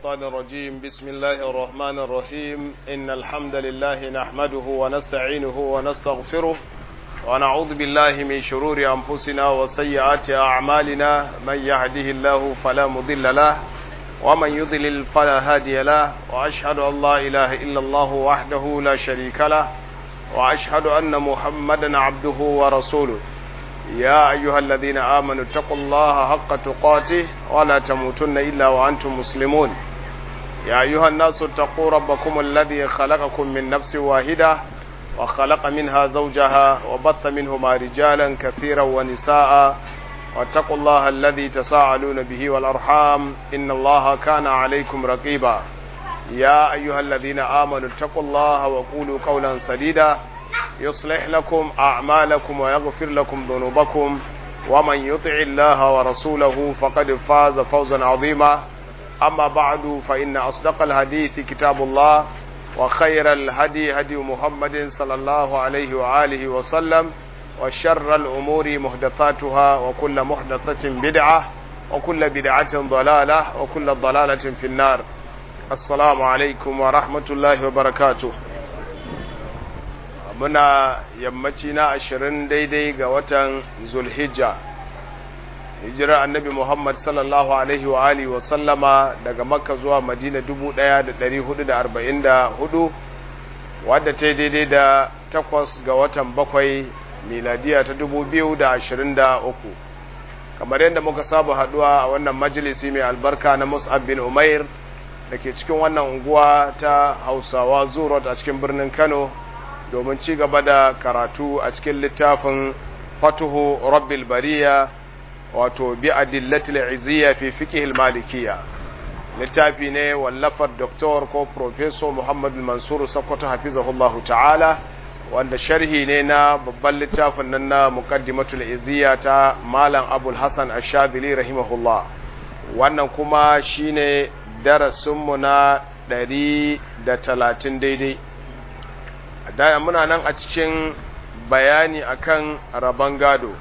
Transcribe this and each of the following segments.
الشيطان الرجيم بسم الله الرحمن الرحيم إن الحمد لله نحمده ونستعينه ونستغفره ونعوذ بالله من شرور أنفسنا وسيئات أعمالنا من يهده الله فلا مضل له ومن يضلل فلا هادي له وأشهد أن لا إله إلا الله وحده لا شريك له وأشهد أن محمدا عبده ورسوله يا أيها الذين آمنوا اتقوا الله حق تقاته ولا تموتن إلا وأنتم مسلمون يا أيها الناس اتقوا ربكم الذي خلقكم من نفس واحدة وخلق منها زوجها وبث منهما رجالا كثيرا ونساء واتقوا الله الذي تساءلون به والأرحام إن الله كان عليكم رقيبا يا أيها الذين آمنوا اتقوا الله وقولوا قولا سديدا يصلح لكم أعمالكم ويغفر لكم ذنوبكم ومن يطع الله ورسوله فقد فاز فوزا عظيما أما بعد فإن أصدق الحديث كتاب الله وخير الهدي هدي محمد صلى الله عليه وآله وسلم وشر الأمور محدثاتها وكل محدثة بدعة وكل بدعة ضلالة وكل ضلالة في النار السلام عليكم ورحمة الله وبركاته muna yammaci na ashirin daidai ga watan zulhijja hijirar annabi muhammad sallallahu alaihi wa alihi wa sallama daga makka zuwa madina dubu ɗaya da ɗari hudu da arba'in da hudu wadda ta daidai da takwas ga watan bakwai miladiya ta dubu biyu da ashirin da uku kamar yadda muka saba haduwa a wannan majalisi mai albarka na mus'ab bin umair da ke cikin wannan unguwa ta hausawa zurot a cikin birnin kano domin ci gaba da karatu a cikin littafin fatuhu rabbil bariya wato bi adillatil izziya fi fiqhil malikiyya littafi ne wallafar doktor ko professor Muhammad Mansur Sokoto hafizahullahu ta'ala wanda sharhi ne na babban littafin nan na muqaddimatul izziya ta malam Abul Hasan Ash-Shadhili rahimahullah wannan kuma shine darasinmu na 130 daidai da muna nan a cikin bayani akan rabon gado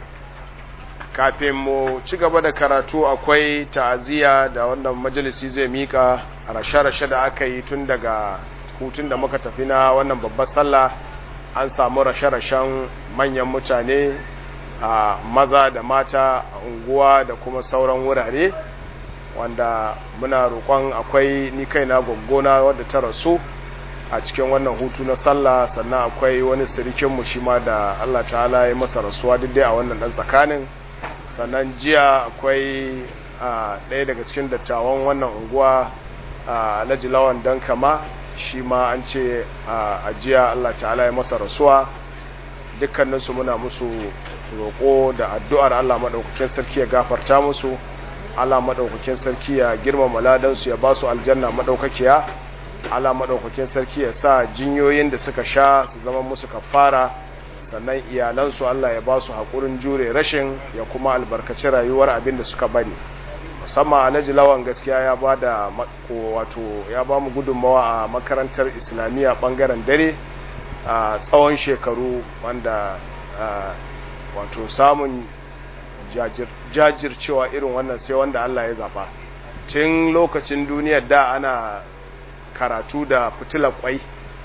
kafin mu ci gaba da karatu akwai ta'aziyya da wannan majalisi zai mika rashe-rashe da aka yi tun daga hutun da muka tafi na wannan babbar sallah an samu rashe-rashen manyan mutane a maza da mata a unguwa da kuma sauran wurare wanda muna roƙon akwai ni kaina gwaggona wadda ta rasu a cikin wannan hutu na sallah sannan akwai wani sirikinmu shi ma da Allah ta'ala ya masa rasuwa duk dai a wannan dan tsakanin sannan jiya akwai ɗaya daga cikin dattawan wannan unguwa alhaji lawan dan kama shi ma an ce a jiya Allah ta'ala ya masa rasuwa dukkaninsu muna musu roƙo da addu'ar Allah maɗaukakin sarki ya gafarta musu Allah maɗaukakin sarki ya girmama ladansu ya ba su aljanna maɗaukakiya ala maɗaukakin sarki ya sa jinyoyin da suka sha su zama musu kafara sannan iyalansu Allah ya ba su haƙurin jure rashin ya kuma albarkaci rayuwar abin da suka bari musamman alhaji lawan gaskiya ya ba da wato ya ba mu gudunmawa a makarantar islamiyya ɓangaren dare a tsawon shekaru wanda wato samun jajircewa irin wannan sai wanda Allah ya zaɓa tun lokacin duniyar da ana karatu da fitilar kwai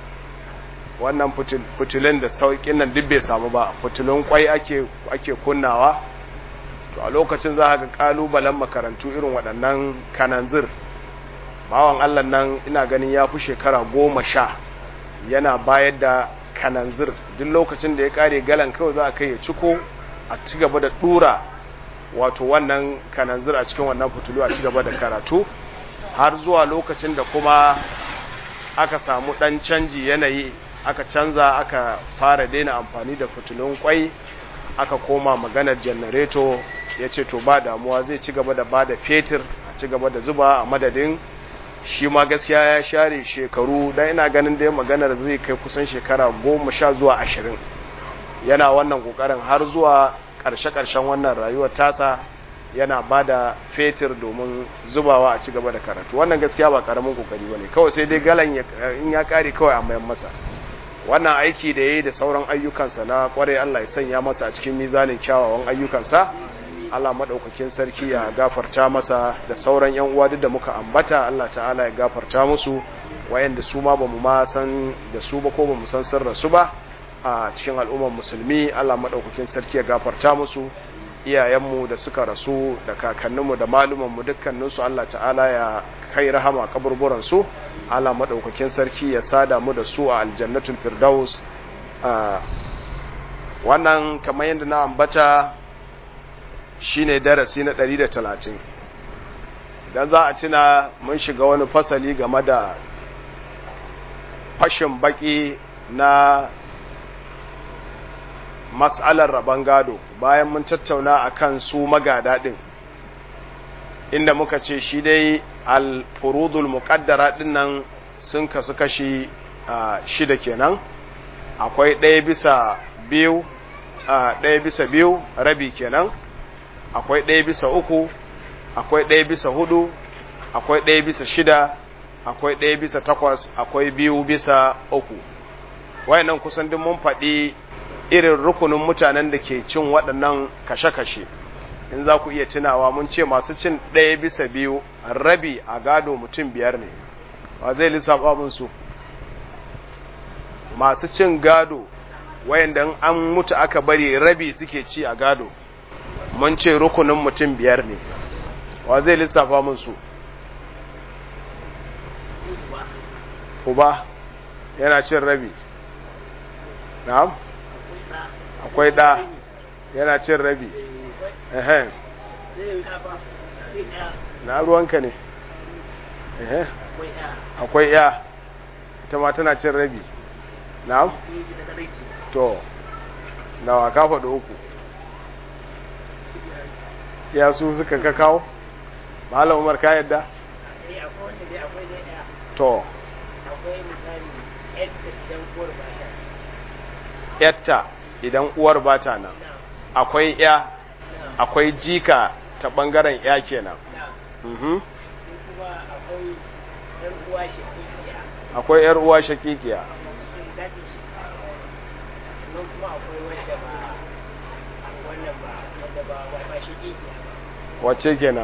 wannan fitilin da sauƙin nan duk bai samu ba fitilun kwai ake ake kunnawa to a lokacin za ga kalubalen makarantu irin waɗannan kananzir bawan Allah nan ina ganin ya fi shekara goma sha yana bayar da kananzir duk lokacin da ya kare galan kawai za a kai ya ciko a ci gaba da ɗura wato wannan kananzir a cikin wannan fitilu a ci gaba da karatu har zuwa lokacin da kuma aka samu ɗan canji yanayi aka canza aka fara daina amfani da fitilun kwai aka koma maganar janareto ya ce to ba damuwa zai ci gaba da ba da fetur a ci gaba da zuba a madadin shi ma gaskiya ya share shekaru don ina ganin dai maganar zai kai kusan shekara goma sha zuwa ashirin yana wannan kokarin har zuwa ƙarshe-ƙarshen wannan rayuwar tasa yana ba da fetur domin zubawa a ci gaba da karatu wannan gaskiya ba karamin kokari bane kawai sai dai galan in ya kare kawai a mayan masa wannan aiki da yayi da sauran ayyukansa na kware Allah ya sanya masa a cikin mizanin kyawawan ayyukansa Allah maɗaukakin sarki ya gafarta masa da sauran yan uwa duk da muka ambata Allah ta'ala ya gafarta musu wayanda su ma bamu ma san da su ba ko bamu san sirrin su ba a cikin al'ummar musulmi Allah maɗaukakin sarki ya gafarta musu iyayenmu da suka rasu da kakanninmu da malumanmu dukkaninsu Allah ta'ala ya kai rahama kaburburan su Allah maɗaukakin sarki ya sada mu da su a aljannatul firdaus wannan kamar yadda na ambata shine darasi na 130 idan za a cina mun shiga wani fasali game da fashin baki na mas'alar rabon gado bayan mun tattauna akan su magada din inda muka ce shi dai al-furudul muqaddara din nan sun kasu kashi shida kenan akwai ɗaya bisa biyu ɗaya bisa biyu rabi kenan akwai ɗaya bisa uku akwai ɗaya bisa hudu akwai ɗaya bisa shida akwai ɗaya bisa takwas akwai biyu bisa uku wayannan kusan duk mun faɗi irin rukunin mutanen da ke cin waɗannan kashe-kashe in za ku iya tunawa mun ce masu cin ɗaya bisa biyu rabi a gado mutum biyar ne ba zai lissafa mun su masu cin gado wayanda an mutu aka bari rabi suke ci a gado mun ce rukunin mutum biyar ne wa zai lissafa mun su uba yana cin rabi na'am akwai ɗa yana cin rabi ehem na ruwanka ne ehem akwai ya ita ma tana cin rabi na'am to nawa ka faɗi uku ya su suka ka kawo malam umar ka yadda to yatta idan uwar ba ta nan akwai ya akwai jika ta ɓangaren ya kenan akwai yar uwa shakikiya sannan kuma akwai wanda ba wannan ba wanda ba ba shi ke wacce kenan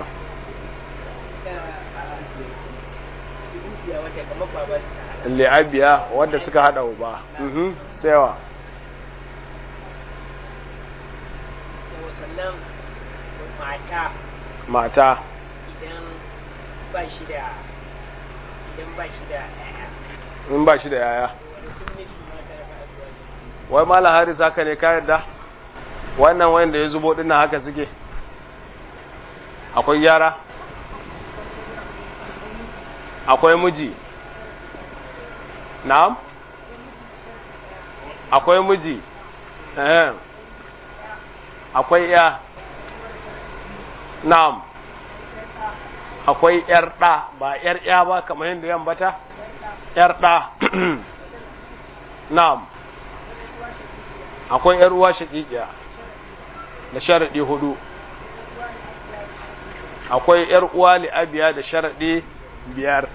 wanda kamar baban li'abiya wadda suka hada uba mhm saiwa sannan mata mata idan ba shi da idan ba shi da yaya in ba shi da yaya wani sun nisu mata da ba wai mala haris haka ne ka yarda wannan wanda ya zubo dinnan haka suke akwai yara akwai miji na'am akwai miji eh akwai ya na'am akwai yar da ba yar ya ba kamar yadda yan bata yar da na'am akwai ‘yar uwa shaƙiƙiya da sharaɗi hudu akwai ‘yar uwa li'abiya da sharaɗi biyar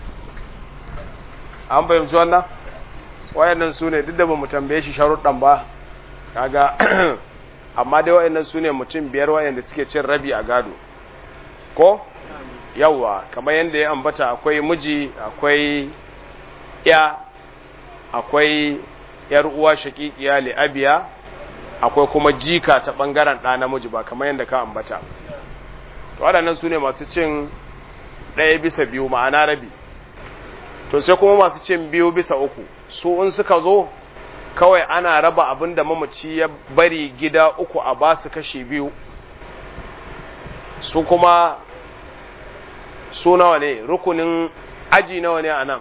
an fahimci wannan wayannan su ne duk da ba mu tambaye shi sharuɗan ba kaga amma dai wayannan su ne mutum biyar wayanda suke cin rabi a gado ko yawwa kamar yadda ya ambata akwai miji akwai ya akwai yar uwa shakikiya li abiya akwai kuma jika ta bangaren ɗa namiji ba kamar yadda ka ambata to waɗannan su ne masu cin ɗaya bisa biyu ma'ana rabi to sai kuma masu cin biyu bisa uku su in suka zo kawai ana raba abin da mamaci ya bari gida uku a ba su kashi biyu su kuma su nawa ne rukunin aji nawa ne a nan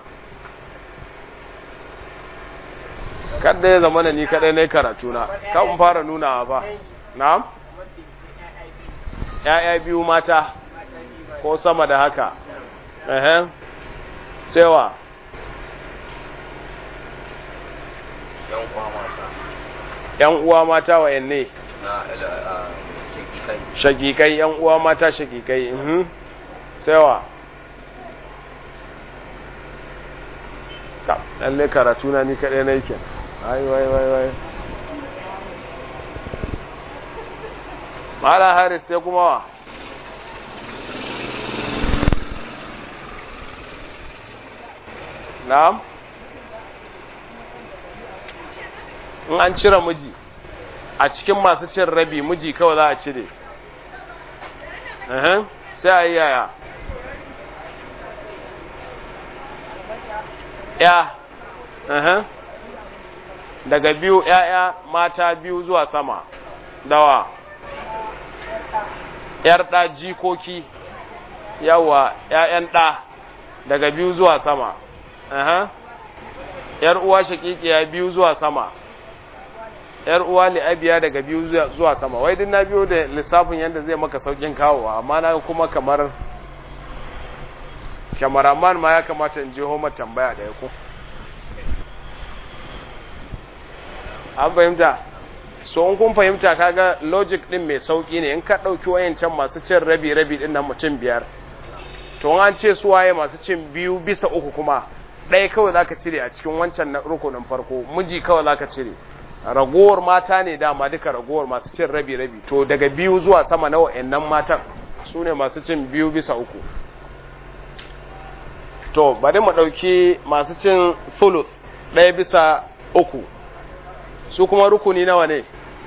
kadda ya zama ni kadai na karatu na kan fara nunawa ba na'am ya'ya biyu mata ko sama da haka ehem sewa yan uwa mata yan uwa mata wayanne na shakikai shakikai yan uwa mata shakikai mhm sewa ka lalle karatu na ni kadai na yake ai wai wai wai mala haris sai kuma wa na'am in an cire miji a cikin masu cin rabi miji kawai za a cire Uhum, sai a yi yaya ya uhum. daga biyu ‘ya'ya mata biyu zuwa sama dawa ‘yar ɗa jikoki yawa ‘ya'yan ɗa daga biyu zuwa sama Uhum. ‘yar uwa shakikiya biyu zuwa sama ‘yar uwa li'abiya daga biyu zuwa sama wai din na biyo da lissafin yadda zai maka saukin kawowa amma na kuma kamar kamaraman ma ya kamata in je homa tambaya da ya ku an fahimta so in kun fahimta kaga logic din mai sauki ne in ka ɗauki wayancan masu cin rabi-rabi din nan mutum biyar to an ce su waye masu cin biyu bisa uku kuma ɗaya kawai zaka cire a cikin wancan na rukunin farko miji kawai zaka cire ragowar mata ne dama duka ragowar masu cin rabi-rabi to daga biyu zuwa sama na wa'annan matan su ne masu cin biyu bisa uku to bari mu ɗauki masu cin thuluth ɗaya bisa uku su kuma rukuni nawa ne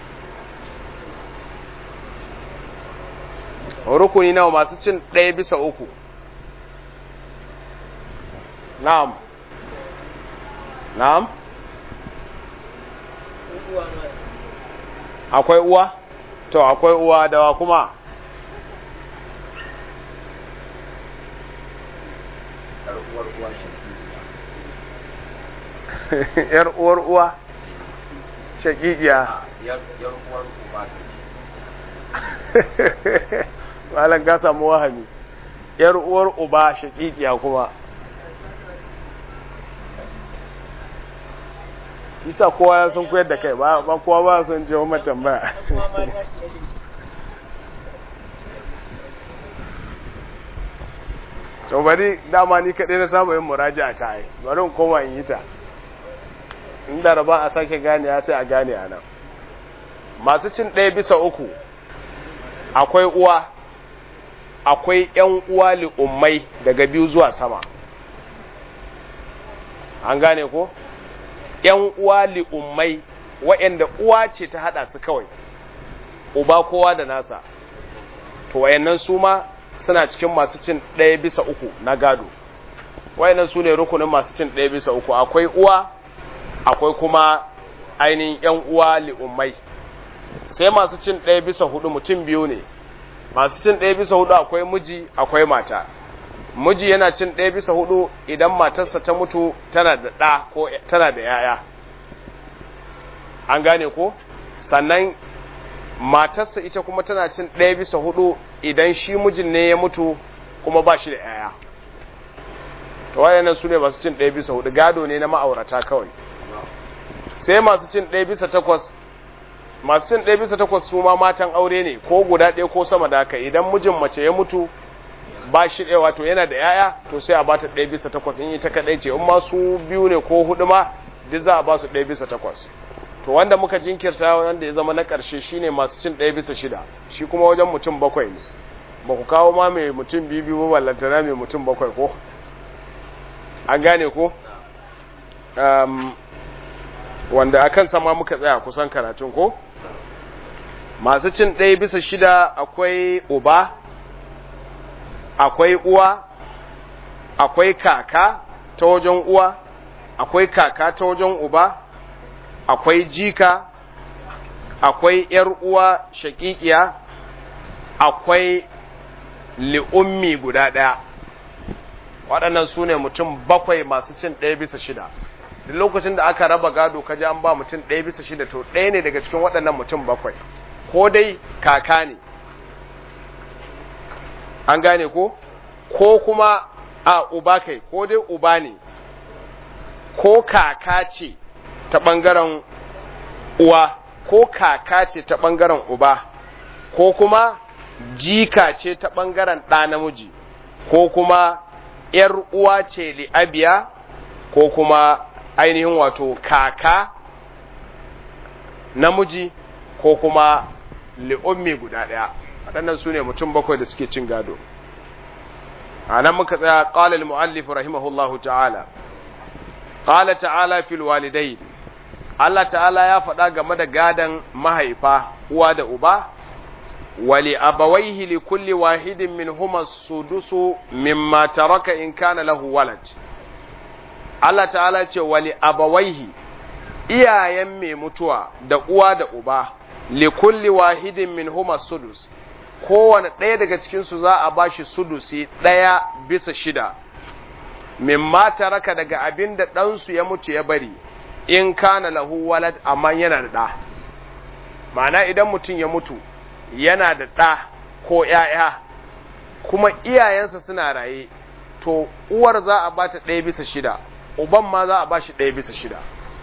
rukuni nawa masu cin ɗaya bisa uku na'am na'am akwai uwa to akwai uwa dawa kuma yar uwar uwa shakikiya yar uwar uba malam ka samu wahami yar uwar uba shakikiya kuma isa kowa ya sun koyar da kai ba kowa ba sun ce wa tambaya to bari dama ni kaɗai na samu yin muraji a ta yi bari in koma in yi ta inda raba a sake gane ya sai a gane a nan masu cin ɗaya bisa uku akwai uwa akwai ‘yan uwa li'ummai daga biyu zuwa sama an gane ko? ‘yan uwa li'ummai waɗanda uwa ce ta haɗa su kawai uba kowa da nasa to wayannan su ma suna cikin masu cin ɗaya bisa uku na gado wayannan su ne rukunin masu cin ɗaya bisa uku akwai uwa akwai kuma ainihin ‘yan uwa li'ummai sai masu cin ɗaya bisa hudu mutum biyu ne masu cin ɗaya bisa hudu akwai miji akwai mata miji yana cin ɗaya bisa hudu idan matarsa ta mutu tana da ɗa ko tana da yaya an gane ko sannan matarsa ita kuma tana cin ɗaya bisa hudu idan shi mijin ne ya mutu kuma ba shi da yaya to wayannan su ne masu cin ɗaya bisa hudu gado ne na ma'aurata kawai sai masu cin ɗaya bisa takwas masu cin ɗaya bisa takwas su ma matan aure ne ko guda ɗaya ko sama da haka idan mijin mace ya mutu ba shi ɗaya wato yana da yaya to sai a ba ta ɗaya bisa takwas in yi ta kaɗai ce in ma su biyu ne ko hudu ma duk za a ba su ɗaya bisa takwas to wanda muka jinkirta wanda ya zama na ƙarshe shine masu cin ɗaya bisa shida shi kuma wajen mutum bakwai ne ba ku kawo ma mai mutum biyu biyu ba ballantana mai mutum bakwai ko an gane ko wanda a kan sama muka tsaya kusan karatun ko masu cin ɗaya bisa shida akwai uba akwai uwa akwai kaka ta wajen uwa akwai kaka ta wajen uba akwai jika akwai ‘yar uwa shakikiya akwai li'ummi guda ɗaya waɗannan su ne mutum bakwai masu cin ɗaya bisa shida duk lokacin da aka raba gado ka ji an ba mutum ɗaya bisa shida to ɗaya ne daga cikin waɗannan mutum bakwai ko dai kaka ne an gane ko ko kuma a uba kai ko dai uba ne ko kaka ce ta ɓangaren uwa ko kaka ce ta ɓangaren uba ko kuma jika ce ta ɓangaren ɗa namiji ko kuma ‘yar uwa ce li'abiya ko kuma ainihin wato kaka namiji ko kuma li'ummi guda ɗaya waɗannan su ne mutum bakwai da suke cin gado a nan muka tsaya ƙalal mu'allif rahimahullahu ta'ala ƙala ta'ala fil walidai Allah ta'ala ya faɗa game da gadon mahaifa uwa da uba wali abawaihi li kulli wahidin min huma sudusu mimma taraka in kana lahu walad Allah ta'ala ce wali abawaihi iyayen mai mutuwa da uwa da uba li kulli wahidin min huma sudus kowane ɗaya daga cikinsu za a bashi sudusi ɗaya bisa shida mimma taraka daga abin da ɗansu ya mutu ya bari in kana lahu walad amma yana da ɗa ma'ana idan mutum ya mutu yana da ɗa ko ‘ya'ya kuma iyayensa suna raye to uwar za a bata ɗaya bisa shida uban ma za a bashi ɗaya bisa shida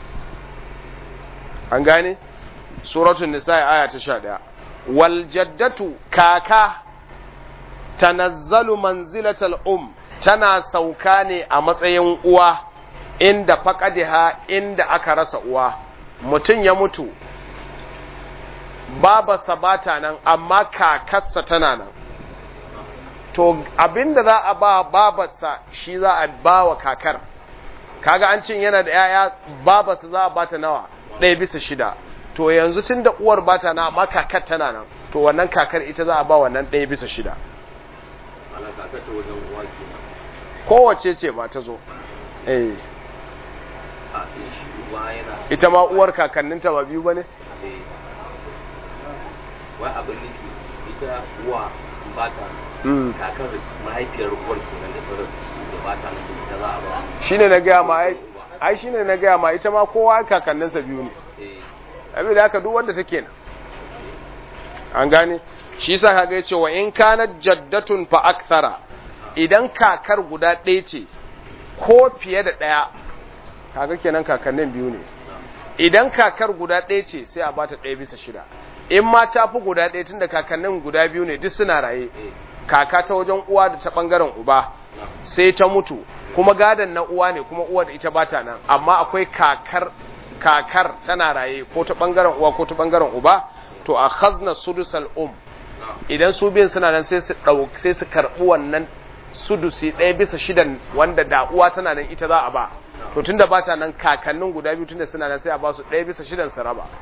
an gane suratun nisa aya ta sha ɗaya wal jaddatu kaka tanazzalu manzilatal um tana sauka ne a matsayin uwa inda faƙadiha inda aka rasa uwa mutum ya mutu babarsa bata nan amma kakarsa tana nan to abinda za a ba babarsa shi za a ba wa kakar kaga an cin yana da yaya babarsa za a bata nawa ɗaya bisa shida to yanzu tun da uwar bata na amma kakar tana nan to wannan kakar ita za a ba wannan ɗaya bisa shida ana kakar ta wajen uwa kenan kowace ce ba ta zo eh a in shi uba yana ita ma uwar kakanninta ba biyu ba ne eh, wai abin nufi ita uwa in ba ta Mm. kakar mahaifiyar uwar kenan da ta rasu da ba ta nan ita za a ba shine na gaya ma ai ai shine na gaya ma ita ma kowa kakanninsa biyu ne eh abin da haka duk wanda take nan an gane shi yasa kaga yace wa in kana jaddatun fa akthara idan kakar guda ɗaya ce ko fiye da ɗaya kaga kenan kakannin biyu ne idan kakar guda ɗaya ce sai a bata ɗaya bisa shida in ma ta fi guda ɗaya tunda kakannin guda biyu ne duk suna raye eh kaka ta wajen uwa da ta ɓangaren uba na sai ta mutu kuma gadon na uwa ne kuma uwa da ita bata nan amma akwai kakar kakar tana raye ko ta bangaren uwa ko ta bangaren uba to a khazna sudusal um na idan su biyan suna nan sai su dau sai su karbi wannan sudusi ɗaya bisa shidan wanda da uwa tana nan ita za a ba to tunda bata nan kakannin guda biyu tunda suna nan sai a ba su ɗaya bisa shidan su raba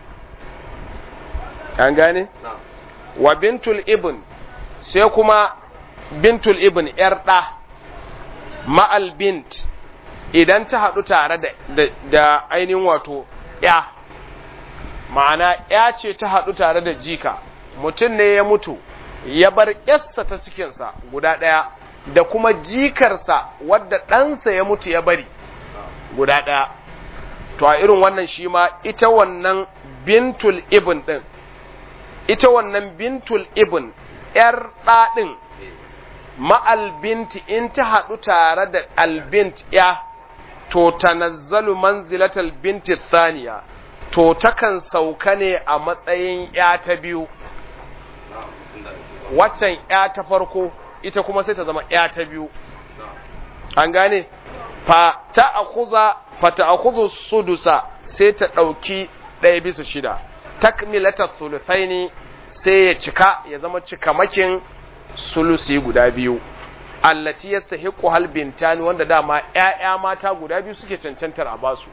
an gane na wa bintul ibn sai kuma bintul ibn ‘yar ɗa ma'al bint idan ta haɗu tare da, da, da ainihin wato ‘ya ma'ana ‘ya ce ta haɗu tare da jika mutum ne ya mutu ya bar ‘yarsa ta cikinsa guda ɗaya da kuma jikarsa wadda ɗansa ya mutu ya bari guda ɗaya to a irin wannan shi ma ita wannan bintul ibn ɗin ita wannan bintul ibn ‘yar ɗaɗin eh ma'albinti in ta haɗu tare da albint ya to tanazzalu manzilatal binti thaniya to takan sauka ne a matsayin ya ta biyu na tunda waccan ya ta farko ita kuma sai ta zama ya ta biyu na an gane fa ta akuza fa ta akuzu sudusa sai ta ɗauki ɗaya bisa shida takmilata sulusaini sai ya cika ya zama cikamakin sulusi guda biyu allati yastahiqu hal bintani wanda dama ƴaƴa mata guda biyu suke cancantar a basu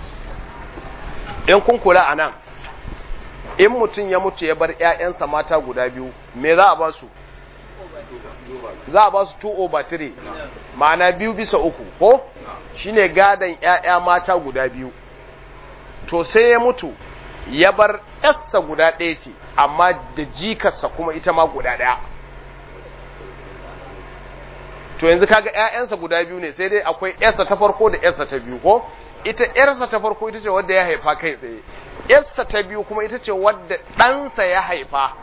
in kun kula anan in mutum ya mutu ya bar ƴaƴansa mata guda biyu me za a basu za a basu 2 over 3 ma'ana biyu bisa uku ko shine gadan ƴaƴa mata guda biyu to sai ya mutu ya bar ƴarsa guda ɗaya ce amma da jikarsa kuma ita ma guda ɗaya to yanzu kaga ƴaƴansa guda biyu ne sai dai akwai ƴarsa ta farko da ƴarsa ta biyu ko ita ƴarsa ta farko ita ce wadda ya haifa kai tsaye ƴarsa ta biyu kuma ita ce wadda ɗansa ya haifa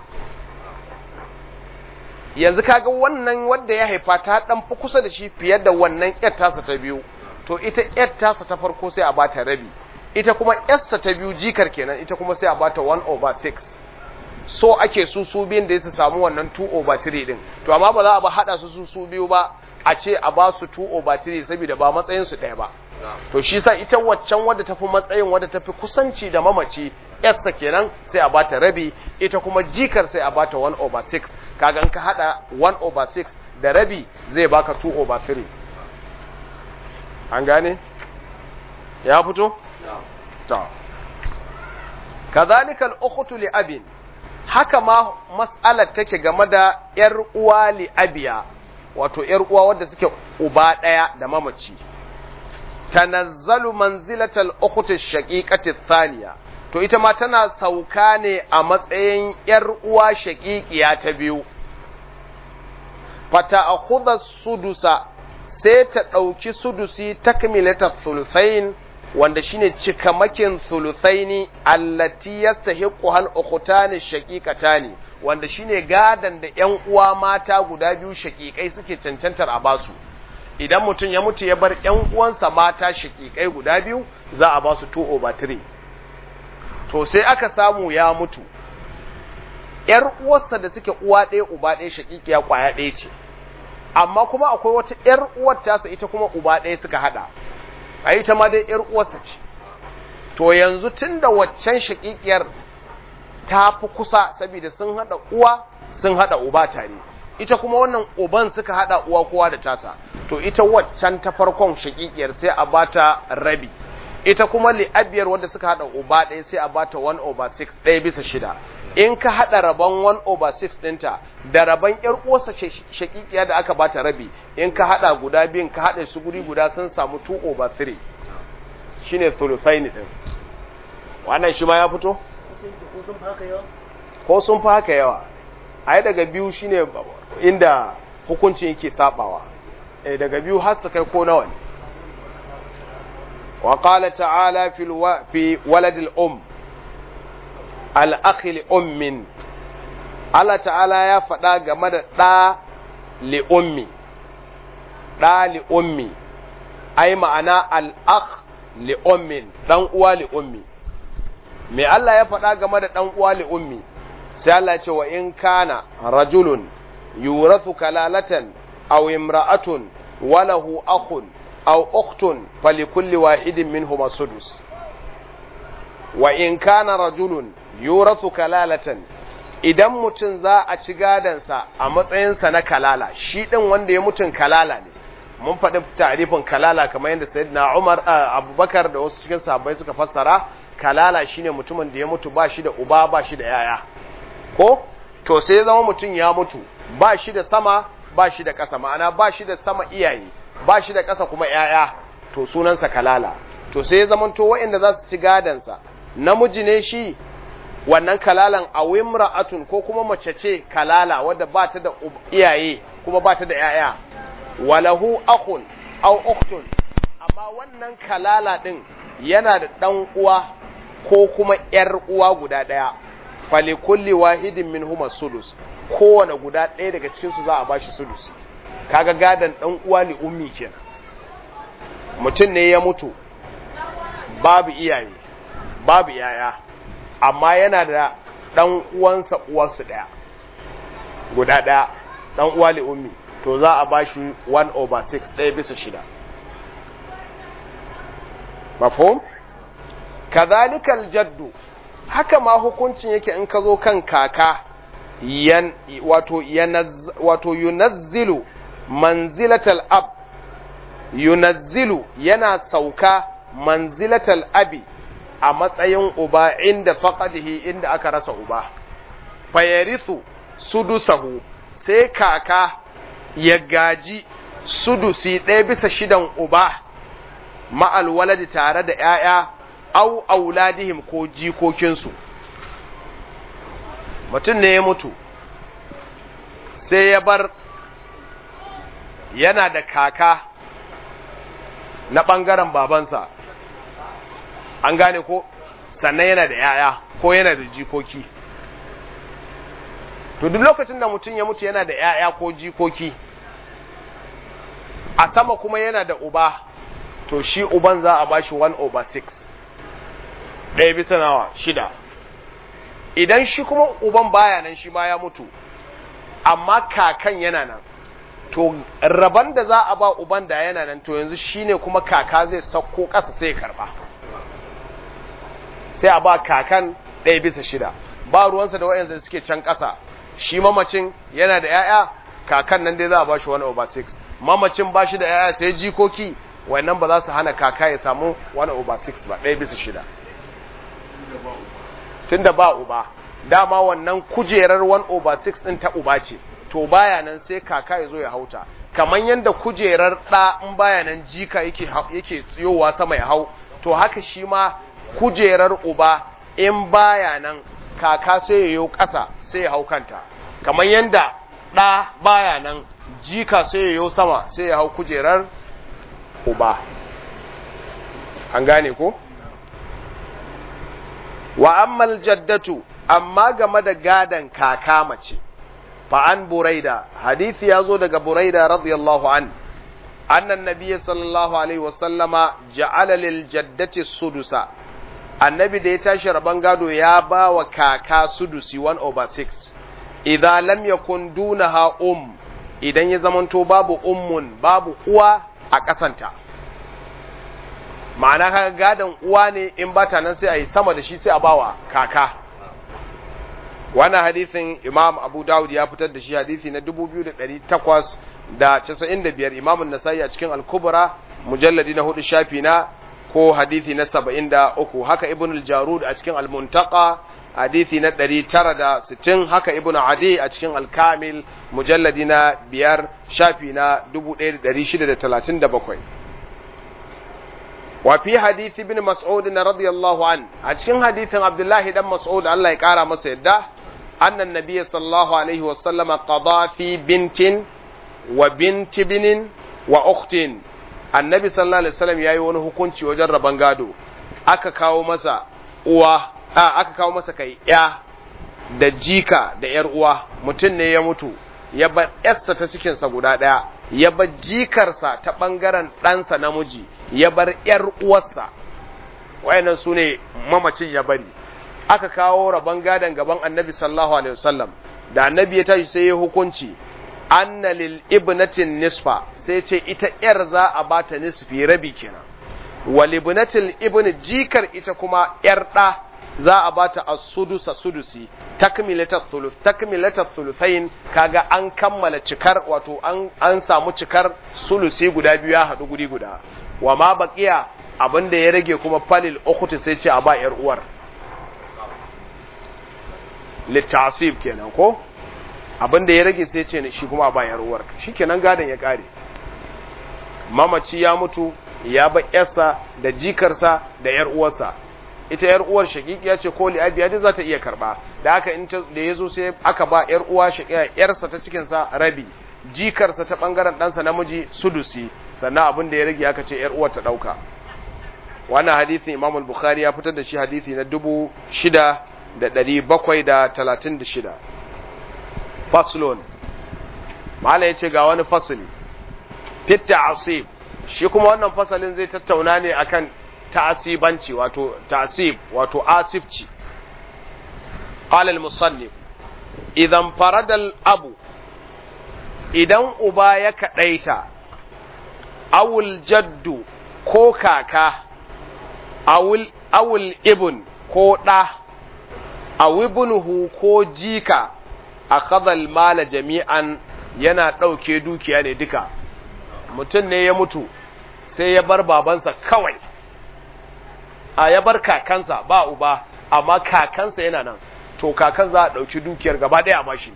yanzu kaga wannan wadda ya haifa ta dan fi kusa da shi fiye da wannan ƴar tasa ta biyu to ita ƴar tasa ta farko sai a bata rabi ita kuma ƴarsa ta biyu jikar kenan ita kuma sai a bata 1 over 6 so ake su su biyun da su samu wannan 2 over 3 din to amma ba za a ba hada su su su biyu ba a ce a ba su 2 over 3 saboda ba matsayin su ɗaya ba na to shi sa ita waccan wadda tafi matsayin wadda tafi kusanci da mamaci yarsa kenan sai a bata rabi ita kuma jikar sai a bata 1 over 6 kaga in ka hada 1 over 6 da rabi zai baka 2 over 3 an gane ya fito ta kazalika al-ukhtu li abin haka ma mas'alar take game da yar uwa li abiya wato yar uwa wadda suke uba daya da mamaci tanazzalu manzilatal ukhti shaqiqati thaniya to ita ma tana sauka ne a matsayin yar uwa shaqiqiya ta biyu fata akhudha sudusa sai ta dauki sudusi takmilata thuluthain wanda shine cikamakin thuluthaini allati yastahiqu hal ukhtani shaqiqatani wanda shine gadan da ƴan uwa mata guda biyu shaqiqai suke cancantar a basu idan mutum ya mutu ya bar ƴan uwansa mata shaqiqai guda biyu za a basu 2 over 3 to sai aka samu ya mutu ƴar uwarsa da suke uwa ɗaya uba ɗaya shaqiqiya kwaya ɗaya ce amma kuma akwai wata ƴar uwar tasa ita kuma uba ɗaya suka hada a ita ma dai ‘yar uwarsa ce, to yanzu tun da waccan shaƙiƙiyar ta fi kusa saboda sun haɗa uwa sun haɗa uba tare, ita kuma wannan uban suka haɗa uwa kowa da tasa, to ita waccan ta farkon shaƙiƙiyar sai a bata rabi, ita kuma li'abiyar wanda suka haɗa uba ɗaya sai a bata 1 over 6 ɗaya bisa shida. In ka haɗa rabon 1 over 6 ɗinta da rabon ‘yar uwarsa shaƙiƙiya da aka bata rabi, in ka haɗa guda biyun ka haɗa su guri guda sun samu 2 over 3 shi ne thuluthaini ɗin. Wannan shi ma ya fito? Ko sun fi haka yawa. A yi daga biyu shi ne inda hukuncin yake saɓawa. E daga biyu har su kai ko nawa ne. وقال تعالى في, الو... في ولد الأم الأخ لأم الله تعالى يا فدا game da ɗa li'ummi ɗa li'ummi ai ma'ana al'akh li'ummin ɗan uwa li'ummi me Allah ya faɗa game da ɗan uwa li'ummi sai Allah ce wa in kana rajulun yurathu kalalatan aw imra'atun walahu akhun أو أخت فلكل واحد منهما السدس وإن كان رجل يورث كلالة idan mutum za a ci gadansa a matsayinsa na kalala shi ɗin wanda ya mutun kalala ne mun faɗi tarifin kalala kamar yadda sayyidina Umar Abubakar da wasu cikin sahabbai suka fassara kalala shine mutumin da ya mutu ba shi da uba ba shi da yaya ko to sai ya zama mutum ya mutu ba shi da sama ba shi da ƙasa ma'ana ba shi da sama iyaye ba shi da ƙasa kuma ‘ya'ya, to sunansa kalala, to sai ya zamanto waɗanda za su ci gadansa, namiji ne shi wannan kalalan a wimra'atun ko kuma mace ce kalala wadda ba ta da iyaye kuma ba ta da ‘ya'ya, walahu akun au uktun, amma wannan kalala ɗin yana da ɗan uwa ko kuma ‘yar uwa guda ɗaya, fali kulli wahidin min huma sudus, kowane guda ɗaya daga cikinsu za a ba shi sudusi. kaga gadan dan uwa li ummi kenan mutum ne ya mutu babu iyaye babu yaya amma yana da dan uwansa uwarsu daya guda daya dan uwa li ummi to za a bashi 1 over 6 ɗaya bisa shida mafhum kadhalika aljaddu haka ma hukuncin yake in ka zo kan kaka yan wato yanaz wato yunazzilu manzilatal ab yunazzilu yana sauka manzilatal abi a matsayin uba inda faqadihi inda aka rasa uba fayarithu sudusahu sai kaka ya gaji sudusi ɗaya bisa shidan uba ma'al waladi tare da ‘ya'ya au auladihim ko jikokinsu mutum ne ya mutu sai ya bar yana da kaka na ɓangaren babansa an gane ko sannan yana da ‘ya'ya ko yana da jikoki to duk lokacin da mutum ya mutu yana da ‘ya'ya ko jikoki a sama kuma yana da uba to shi uban za a bashi 1 over 6 ɗaya bisa nawa shida idan shi kuma uban baya nan shi ma ya mutu amma kakan yana nan to raban da za a ba uban da yana nan to yanzu shine kuma kaka zai sauko ƙasa sai karba sai a ba kakan ɗaya bisa shida ba ruwansa da wayansu da suke can ƙasa shi mamacin yana da 'ya'ya kakan nan dai za a ba shi 1 over 6 mamacin ba shi da 'ya'ya sai jikoki wannan ba za su hana kaka ya samu 1 over 6 ba ɗaya bisa shida tun da ba uba dama wannan kujerar 1 over 6 ɗin ta uba ce to baya nan sai kaka ya zo ya hauta kamar yadda kujerar ɗa in baya nan jika yake yake tsiyowa sama ya hau to haka shi ma kujerar uba in baya nan kaka sai ya yi ƙasa sai ya hau kanta kamar yadda ɗa baya nan jika sai ya yi sama sai ya hau kujerar uba an gane ko wa ammal jaddatu amma game da gadan kaka mace fa an buraida hadisi ya zo daga buraida radiyallahu an annan nabiyyi sallallahu alaihi wasallama ja'ala lil jaddati sudusa annabi da ya tashi rabon gado ya ba wa kaka sudusi 1 over 6 idan lam yakun dunaha um idan ya zamanto babu ummun babu uwa a kasanta ma'ana kaga gadon uwa ne in bata nan sai a yi sama da shi sai a bawa kaka wannan hadisin imam abu dawud ya fitar da shi hadisi na 2895 imamun nasai a cikin al-kubra mujalladi na hudu shafi na ko hadisi na 73 haka ibn al-jarud a cikin al-muntaka hadisi na 960 haka ibn adi a cikin al-kamil mujalladi na biyar shafi na 1637 وفي حديث ابن مسعود رضي الله عنه أشكن حديث عبد الله بن مسعود الله يقارى مسيدة أن النبي صلى الله عليه وسلم قضى في بنت وبنت بن وأخت النبي صلى الله عليه وسلم yayi wani hukunci wajen rabon gado aka kawo masa uwa a aka kawo masa kai ya da jika da yar uwa mutum ne ya mutu ya bar yarsa ta cikinsa guda ɗaya ya bar jikarsa ta ɓangaren ɗansa namiji ya bar ‘yar uwarsa wayannan su ne mamacin ya bari aka kawo rabon gadon gaban annabi sallallahu alaihi wasallam da annabi ya tashi sai ya hukunci anna lil ibnatin nisfa sai ce ita ‘yar za a bata nisfi rabi kenan wal ibnatil ibn jikar ita kuma ‘yar ɗa za a bata as-sudusa sudusi takmilatat thuluth takmilatat thuluthain kaga an kammala cikar wato an an samu cikar sulusi guda biyu ya hadu guri guda wa ma baqiya abinda ya rage kuma falil ukhti sai ce a ba yar uwar litasib kenan ko abinda ya rage sai ce shi kuma a ba yar uwar shikenan gadan ya kare mamaci ya mutu ya ba yarsa da jikarsa da yar uwarsa ita yar uwar shakikiya ce ko li'abiya duk za ta iya karba da haka in da yazo sai aka ba yar uwa shakiya yarsa ta cikin sa rabi jikarsa ta bangaren ɗansa namiji sudusi sannan abin da ya rage aka ce yar uwar ta dauka wannan hadisin Imam al-Bukhari ya fitar da shi hadisi na 6736 faslun mala yace ga wani fasali fit ta'sib shi kuma wannan fasalin zai tattauna ne akan ta'asibanci wato ta'asib wato asibci qala al-musannif idan farada al-abu idan uba ya kadaita awul jaddu ko kaka awul awul ibn ko da awibnuhu ko jika akhadha al-mala jami'an yana dauke dukiya ne duka mutum ne ya mutu sai ya bar babansa kawai a ya bar kakansa ba uba amma kakansa yana nan to kakan za a ɗauki dukiyar gaba ɗaya a bashi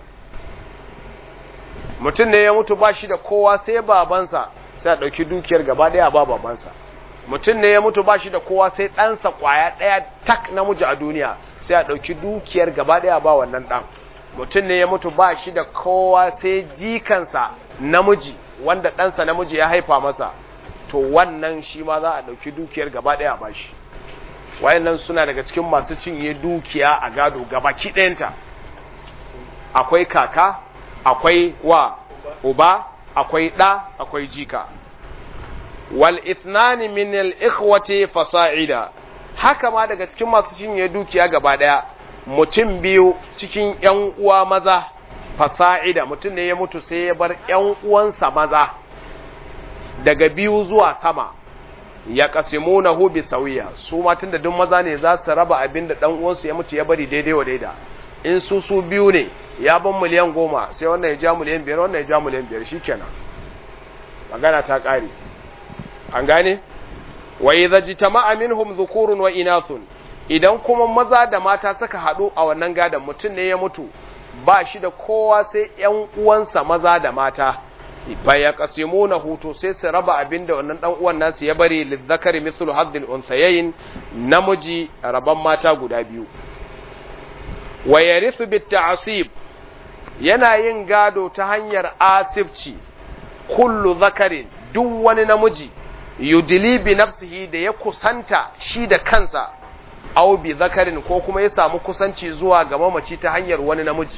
mutum ne ya mutu ba shi da kowa sai babansa sai a ɗauki dukiyar gaba ɗaya ba babansa mutum ne ya mutu ba shi da kowa sai ɗansa ƙwaya ɗaya tak namiji a duniya sai a ɗauki dukiyar gaba ɗaya ba wannan ɗan mutum ne ya mutu ba shi da kowa sai jikansa namiji wanda ɗansa namiji ya haifa masa to wannan shi ma za a ɗauki dukiyar gaba ɗaya a bashi wayannan suna daga cikin masu cinye dukiya a gado gabaki ɗayanta akwai kaka akwai wa uba akwai ɗa akwai jika wal ithnani min al ikhwati fasa'ida haka ma daga cikin masu cinye dukiya gaba ɗaya mutum biyu cikin ƴan uwa maza fasa'ida mutum ne ya mutu sai ya bar ƴan uwansa maza daga biyu zuwa sama ya qasimunahu bi sawiya su ma tunda duk maza ne za su raba abin da dan uwansu ya mutu ya bari daidai wa daida in su su biyu ne ya ban miliyan goma sai wannan ya ja miliyan biyar wannan ya ja miliyan biyar shikenan magana ta kare an gane wa idza jitama'a minhum dhukurun wa inathun idan kuma maza da mata suka haɗu a wannan gadon mutum ne ya mutu ba shi da kowa sai ‘yan uwansa maza da mata ba ya kasimu na hutu sai su raba abin da wannan ɗan uwan nasu ya bari lizzakari mithlu haddil unsayayin namiji raban mata guda biyu wa yarithu bit ta'sib yana yin gado ta hanyar asibci kullu zakarin duk wani namiji yudili bi nafsihi da ya kusanta shi da kansa aw bi zakarin ko kuma ya samu kusanci zuwa ga mamaci ta hanyar wani namiji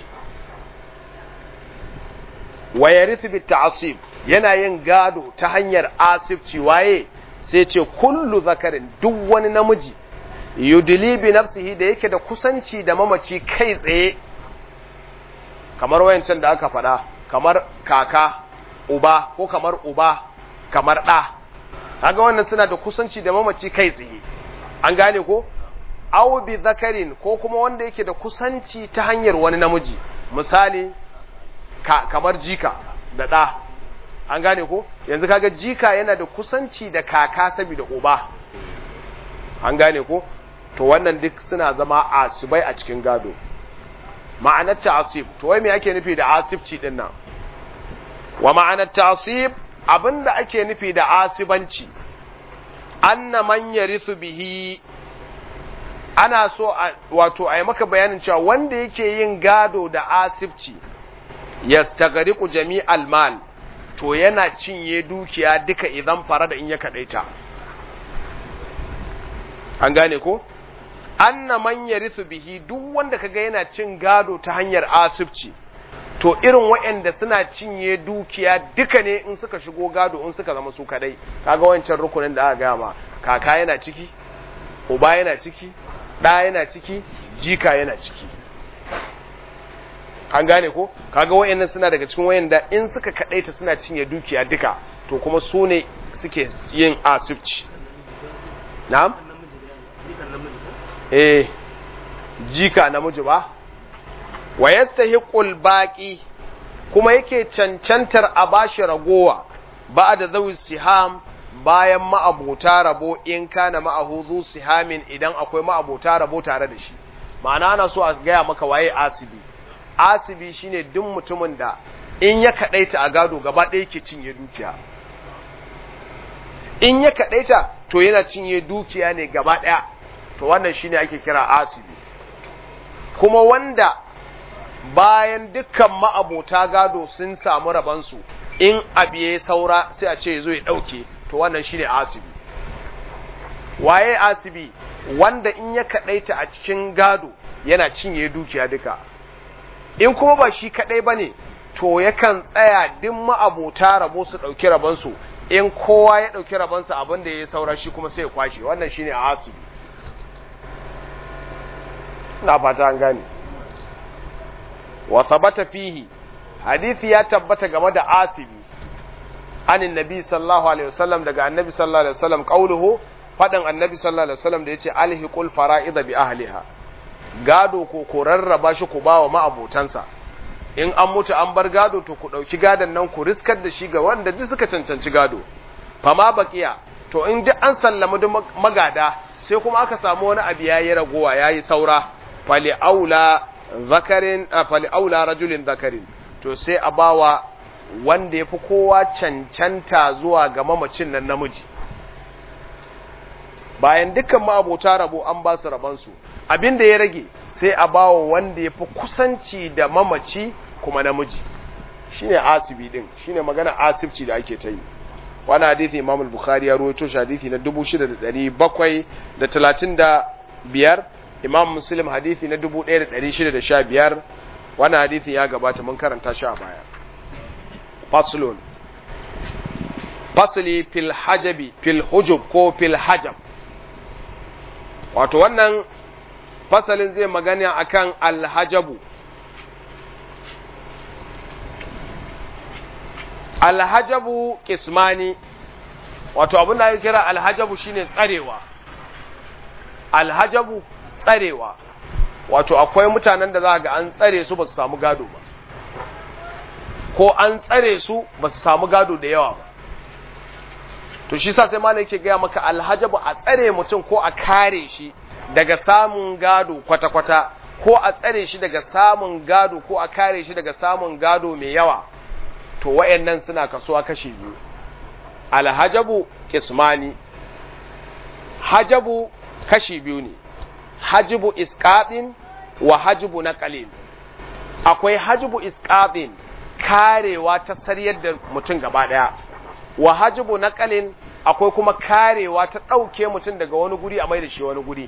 wa yarithu bit ta'sib yana yin gado ta hanyar asibci waye sai ce kullu zakarin duk wani namiji yudili bi nafsihi da yake da kusanci da mamaci kai tsaye kamar wayancan da aka faɗa kamar kaka uba ko kamar uba kamar ɗa kaga wannan suna da kusanci da mamaci kai tsaye an gane ko aw bi zakarin ko kuma wanda yake da kusanci ta hanyar wani namiji misali ka, kamar jika da ɗa an gane ko yanzu kaga jika yana da kusanci da kaka saboda uba an gane ko to wannan duk suna zama asibai a cikin gado ma'anar ta'asib to wai me ake nufi da asibci din nan wa ma'anar ta'asib abinda ake nufi da asibanci anna man yarithu bihi ana so wato a yi maka bayanin cewa wanda yake yin gado da asibci yastaghriqu jami'al mal to yana cinye dukiya duka idan fara da in ya kadaita an gane ko anna man yarithu bihi duk wanda kaga yana cin gado ta hanyar asibci to irin waɗanda suna cinye dukiya duka ne in suka shigo gado in suka zama su kadai kaga wancan rukunin da aka gama kaka yana ciki uba yana ciki ɗa yana ciki jika yana ciki an gane ko kaga wayannan suna daga cikin wayanda in suka kadaita suna cinye dukiya duka to kuma su ne suke yin asibci na'am eh jika namiji ba wa yastahiqul baqi kuma yake cancantar a bashi ragowa ba'da zawi siham bayan ma'abota rabo in kana ma'ahuzu sihamin idan akwai ma'abota rabo tare da shi ma'ana ana so a gaya maka waye asibi asibi shine duk mutumin da in ya kadaita a gado gaba ɗaya yake cinye dukiya in ya kadaita to yana cinye dukiya ne gaba ɗaya to wannan shine ake kira asibi kuma wanda bayan dukkan ma'abota gado sun samu rabansu in abu ya saura sai a ce zo ya ɗauke to wannan shine asibi waye asibi wanda in ya kadaita a cikin gado yana cinye dukiya duka in kuma ba shi kadai bane to yakan tsaya duk ma'abota rabo su dauki rabansu in kowa ya dauki rabansa abin da ya saura shi kuma sai ya kwashe wannan shine asibi na fata an gane wa thabata fihi hadisi ya tabbata game da asibi anin nabi sallallahu alaihi wasallam daga annabi sallallahu alaihi wasallam qauluhu fadan annabi sallallahu alaihi wasallam da yace alhiqul fara'id bi ahliha gado ko ko rarraba shi ku bawa ma'abotansa in an mutu an bar gado to ku dauki gadon nan ku riskar da shi ga wanda duk suka cancanci gado fama baqiya to in duk an sallama duk magada sai kuma aka samu wani abu yayi ragowa yayi saura fali aula zakarin fali aula rajulin zakarin to sai a bawa wanda ya fi kowa cancanta zuwa ga mamacin nan namiji bayan dukkan ma'abota rabo an ba su rabansu abin da ya rage sai a bawa wanda ya fi kusanci da mamaci kuma namiji shine asibi din shine magana asibci da ake ta yi wani hadithi imam al-bukhari ya ruwaito shi hadithi na 6735 imam muslim hadithi na 1615 wani hadithi ya gabata mun karanta shi a baya faslun fasli fil hajabi fil hujub ko fil hajab wato wannan fasalin zai magana akan alhajabu alhajabu kismani wato abin da ake kira alhajabu shine tsarewa alhajabu tsarewa wato akwai mutanen da za ga an tsare su ba su samu gado ba ko an tsare su ba su samu gado da yawa ba to shi sa sai malai yake gaya maka alhajabu a tsare mutum ko a kare shi daga samun gado kwata-kwata ko a tsare shi daga samun gado ko a kare shi daga samun gado mai yawa to wayannan suna kasuwa kashi biyu alhajabu kismani hajabu kashi biyu ne hajibu isqatin wa hajibu naqalin akwai hajibu isqatin karewa ta sariyar da mutum gaba daya wa hajibu naqalin akwai kuma karewa ta dauke mutum daga wani guri a mai da shi wani guri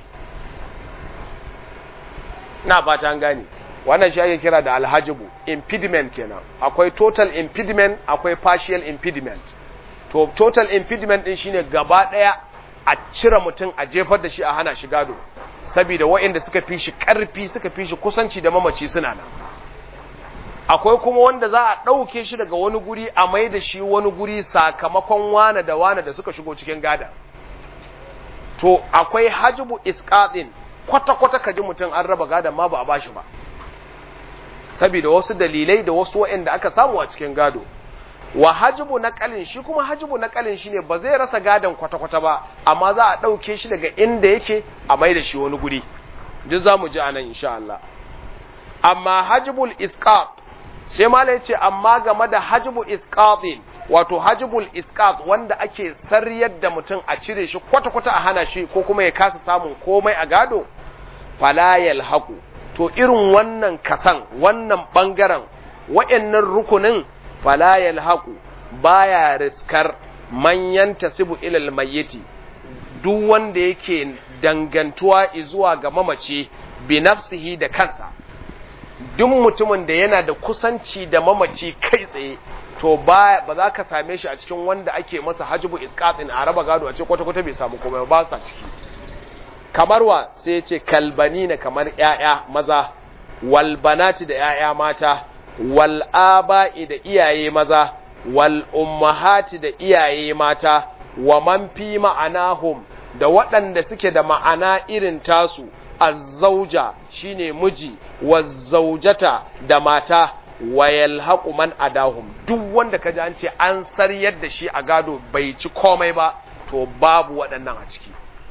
na fata an gane wannan shi ake kira da alhajibu impediment kenan akwai total impediment akwai partial impediment to total impediment din shine gaba daya a cire mutum a jefar da shi a hana shi gado saboda waɗanda suka fi shi ƙarfi suka fi shi kusanci da mamaci suna nan akwai kuma wanda za a ɗauke shi daga wani guri a mai da shi wani guri sakamakon wane da wane da suka shigo cikin gada to akwai hajibu isqatin kwata-kwata kaji mutum an raba gadon ma ba a bashi ba saboda wasu dalilai da wasu waɗanda aka samu a cikin gado wa hajibu naqalin shi kuma hajibu naqalin shine ba zai rasa gadon kwata-kwata ba amma za a ɗauke shi daga inda yake a mai da shi wani guri duk za mu ji anan insha Allah amma hajibul isqat sai mala yace amma game da hajibu isqatin wato hajibul isqat wanda ake sarriyar da mutum a cire shi kwata-kwata a hana shi ko kuma ya kasa samun komai a gado fala yalhaqu to irin wannan kasan wannan bangaren wa'annan rukunin fala yalhaqu baya riskar manyan tasibu ilal mayyiti duk wanda yake dangantuwa zuwa ga mamaci bi nafsihi da kansa duk mutumin da yana da kusanci da mamaci kai tsaye to ba ba za ka same shi a cikin wanda ake masa hajibu isqatin a raba gado a ce kwata kwata bai samu komai ba sa ciki kamar wa sai ya ce kalbani na kamar ƴaƴa maza wal banati da ƴaƴa mata wal aba'i da iyaye maza wal ummahati da iyaye mata wa man fi ma'anahum da waɗanda suke da ma'ana irin tasu azzauja shine miji wazzaujata da mata wa yalhaqu man adahum duk wanda kaji an ce an saryar da shi a gado bai ci komai ba to babu waɗannan a ciki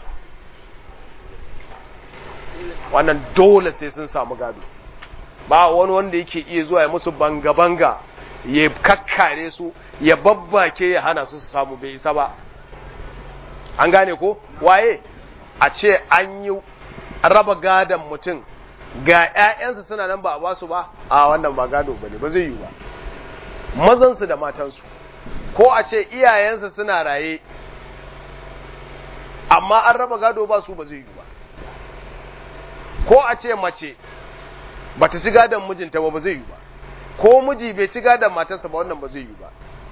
wannan dole sai sun samu gado ba wani wanda yake iya zuwa ya musu banga-banga ya kakkare su ya babbake ya hana su su samu bai isa ba an gane ko waye a ce an yi raba gadon mutum ga 'ya'yansa suna nan ba a basu ba a wannan ba gado ba ne ba zai yi ba mazansu da matansu ko a ce iyayensa suna raye amma an raba gado ba su ba zai yi ba ko a ce mace ba ta ci gadon mijinta ba ba zai yi ba ko miji bai ci gadon matarsa ba wannan ba zai yi ba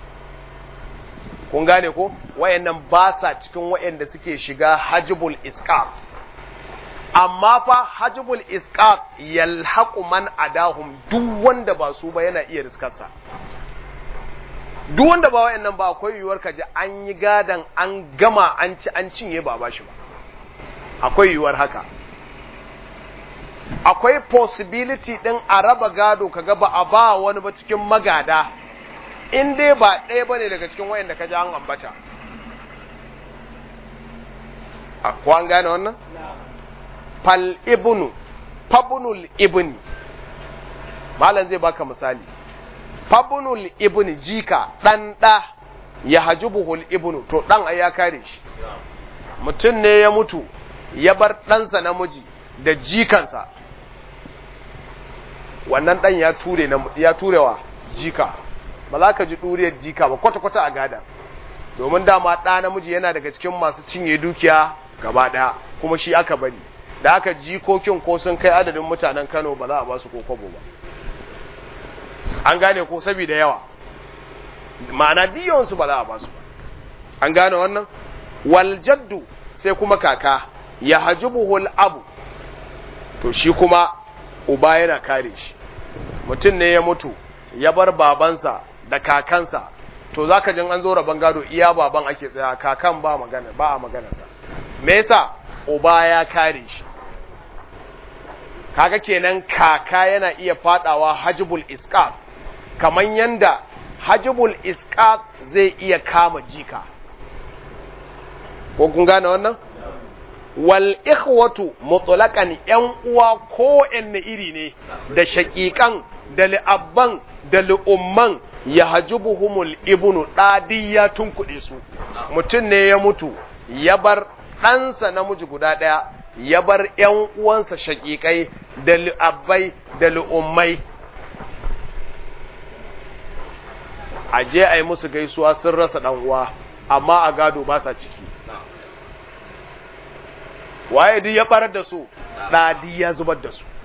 kun gane ko wayannan ba sa cikin wayanda suke shiga hajibul isqaq amma fa hajibul isqaq yalhaqu man adahum duk wanda ba su ba yana iya riskarsa duk wanda ba wayannan ba akwai yiwuwar kaji an yi gadan an gama an ci an cinye ba ba shi ba akwai yiwuwar haka akwai possibility din a raba gado kaga ba a ba wani ba cikin magada in dai ba ɗaya bane daga cikin wayanda ka ji an ambata ko an gane wannan fal ibnu fabnul ibni malam zai baka misali fabnul ibni jika dan da ya hajubuhul ibnu to dan ai ya kare shi mutum ne ya mutu ya bar ɗansa namiji da jikansa wannan dan ya ture ya turewa jika ba za ka ji ɗuriyar jika ba kwata-kwata a gada domin dama ɗa namiji yana daga cikin masu cinye dukiya gaba ɗaya kuma shi aka bari da aka jikokin ko sun kai adadin mutanen kano ba za a ba su ko kwabo ba an gane ko saboda yawa ma'ana diyawansu ba za a ba su ba an gane wannan waljaddu sai kuma kaka ya hajibuhul abu to shi kuma uba yana kare shi mutum ne ya mutu ya bar babansa da kakansa to zaka jin an zo rabon gado iya baban ake tsaya kakan ba magana ba a magana sa me yasa uba ya kare shi kaga kenan kaka yana iya fadawa hajibul isqat kaman yanda hajibul isqat zai iya kama jika ko kun gane wannan wal ikhwatu mutlaqan yan uwa ko inne iri ne da shaqiqan da li'abban da li'umman ya hajubuhumul ibnu ɗadiya tun kuɗe su mutum ne ya mutu ya bar ɗansa namiji guda ɗaya ya bar ‘yan uwansa shaƙiƙai da li'abbai da li'ummai a je a yi musu gaisuwa sun rasa ɗan uwa amma a gado ba sa ciki waye duk ya ɓarar da su ɗadi ya zubar da su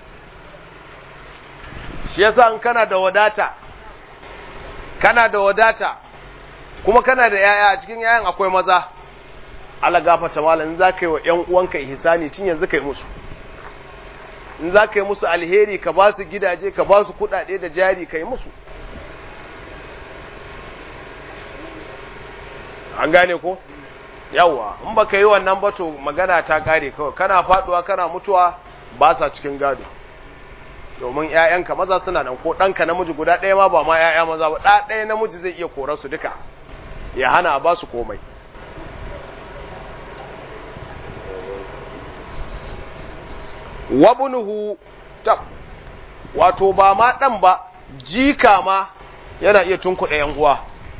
shi yasa in kana da wadata kana da wadata kuma kana da yaya a cikin yayan akwai maza ala gafata malam in zaka yi wa ƴan uwanka ihsani tun yanzu kai musu in zaka yi musu alheri ka ba su gidaje ka ba su kuɗaɗe da jari kai musu an gane ko yawa in baka yi wannan ba to magana ta kare kawai kana faduwa kana mutuwa ba sa cikin gado domin ‘ya'yanka maza suna nan ko ɗanka namiji guda ɗaya ma ba ma ‘ya'ya maza ba ɗa ɗaya namiji zai iya korar su duka ya hana ba su komai wabunuhu tab wato ba ma ɗan ba jika ma yana iya tunkuɗa ‘yan uwa